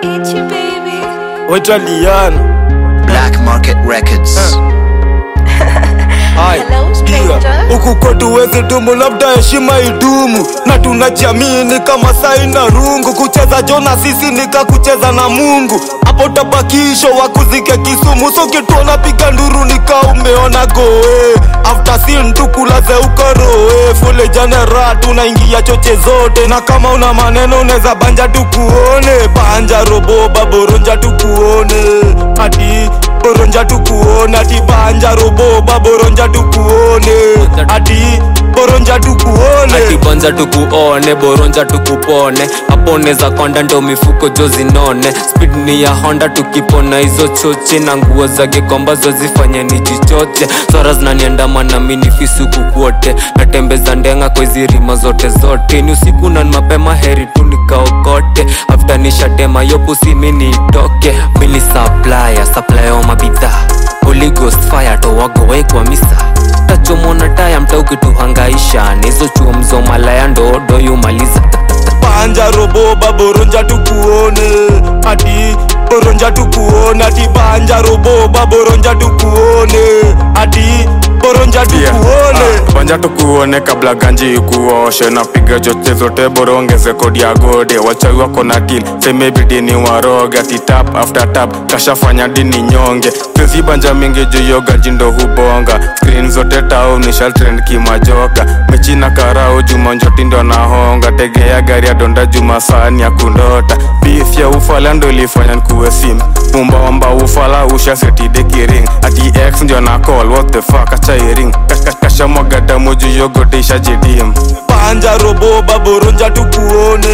Itchy baby. Wetaliana Black Market Records. Hai, Hello, stranger. pia, huku kwetu wezi dumu, labda heshima idumu, na tunajiamini kama sai na rungu. Kucheza jona sisi nika kucheza na Mungu, hapo tabakisho wakuzike Kisumu. So kituona piga nduru nika umeona goe, after sin tukulaze ukoroe, fule janera tunaingia choche zote, na kama una maneno unaweza banja tukuone, banja robo baboronja tukuone, ati boronja tukuone, ati banja robo baboronja tukuone, ati boronja tukuone. atibanja tukuone boronja tukupone hapo neza konda ndo mifuko jo zinone speed ni ya honda tukipona hizo choche na nguo za gekomba zozifanye ni jichoche swara zinaniandama na minifisuku kwote natembeza ndenga kwa hizi rima zote zote ni usiku na ni mapema heri tu nikaokote after nishatema yo pusi mini itoke mili supplier supplier wa mabidhaa Holy Ghost fire towagowe kwa misa tachomona taya mta ukituhangaisha nizo chuo mzo malaya ndo doyumaliza banja robo baboronja tukuone ati boronja tukuone ati banja robo baboronja tukuone ati boronja tukuone Ah, banja tukuone kabla ganji ikuoshe napiga choche zote borongeze kodi ya gode wachawi wako na til semebidini waroga titap after tap kashafanya dini nyonge sezi banja mingi juyo gaji ndo hubonga screen zote tauni shaltrend kimajoka mechi na karau juma njoti ndo nahonga tegea gari ya donda juma sani ya kundota beef ya ufala ndo ilifanya nkuwe sim umbaomba ufala ushasetidekiring ati x ndio na call what the fuck achairing kashamwaga damu juu yogotisha jidim banja robo baboronja tukuone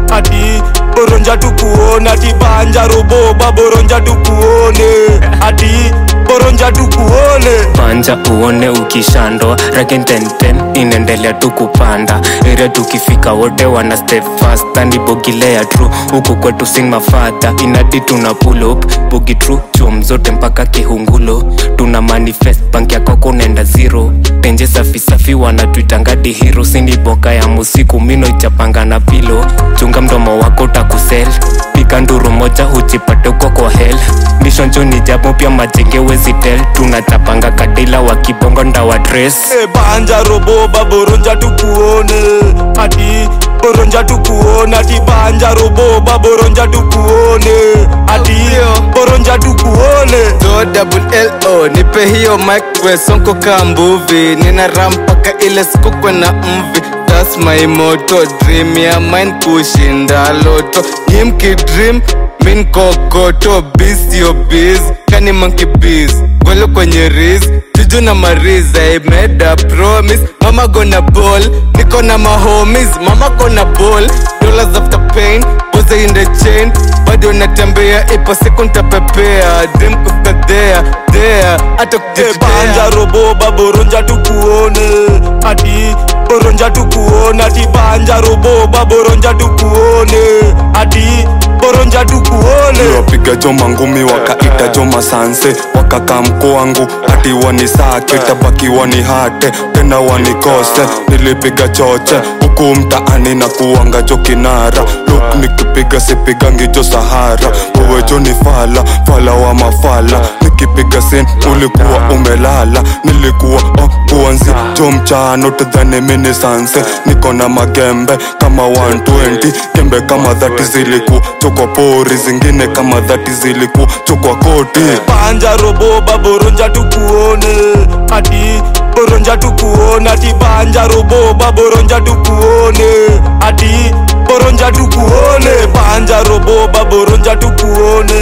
ati boronja tukuone ati banja robo baboronja tukuone ati boronja tukuone panja uone ukishandwa rakententen inaendelea tu kupanda area tukifika wote wana step fast and bogilea tru huku kwetu sing mafadha inadi tuna pull up bogi tru chom zote mpaka kihungulo tuna manifest bank yako kunaenda zero tenje safi safi wanatuitangadi hiro sini boka ya musiku mino ichapanga na pilo chunga mdomo wako utakusel pika nduru moja hujipate uko kwa hel mishonjo ni japo pia majenge wezitel tunachapanga kadila wa kibongo ndawa dress e banja robo baboronja tukuone ati boronja tukuone ati banja robo baboronja tukuone ati boronja tukuone Do double L-O nipe hiyo mic we sonko ka mbuvi nina ram mpaka ile siku kwena mvi That's my motto dream ya mine kushinda loto himki dream min kokoto bis yo biz kani monkey biz gwelo kwenye riz juju na mariz I made a promise mama gonna ball niko na mahomies mama gonna ball dollars after pain boze in the chain bado natembea ipo siku ntapepea dream kufika there there hata e banja kujitetea robo baboronja tukuone ati boronja tukuone ati banja robo baboronja tukuone ati boronja tukuone wapiga jo mangumi wakaita jo masanse wakaka mko wangu hati wanisake tabaki wanihate tena wanikose nilipiga choche huku mtaani na kuwanga jo kinara luk nikipiga sipigangi jo sahara wewe jo ni fala fala wa mafala nikipiga sin ulikuwa umelala nilikuwa oh, kuanzi jo mchano tudhani mini sanse niko na magembe kama 120 gembe kama dhati ziliku chokwa pori zingine kama dhati ziliku chokwa koti banja robo baboronja tukuone ati boronja tukuone ati banja robo baboronja tukuone ati boronja tukuone banja robo baboronja tukuone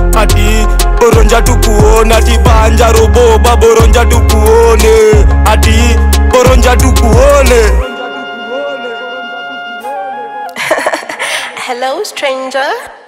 ati boronja tukuone ati banja robo baboronja tukuone ati boronja tukuone Hello, stranger.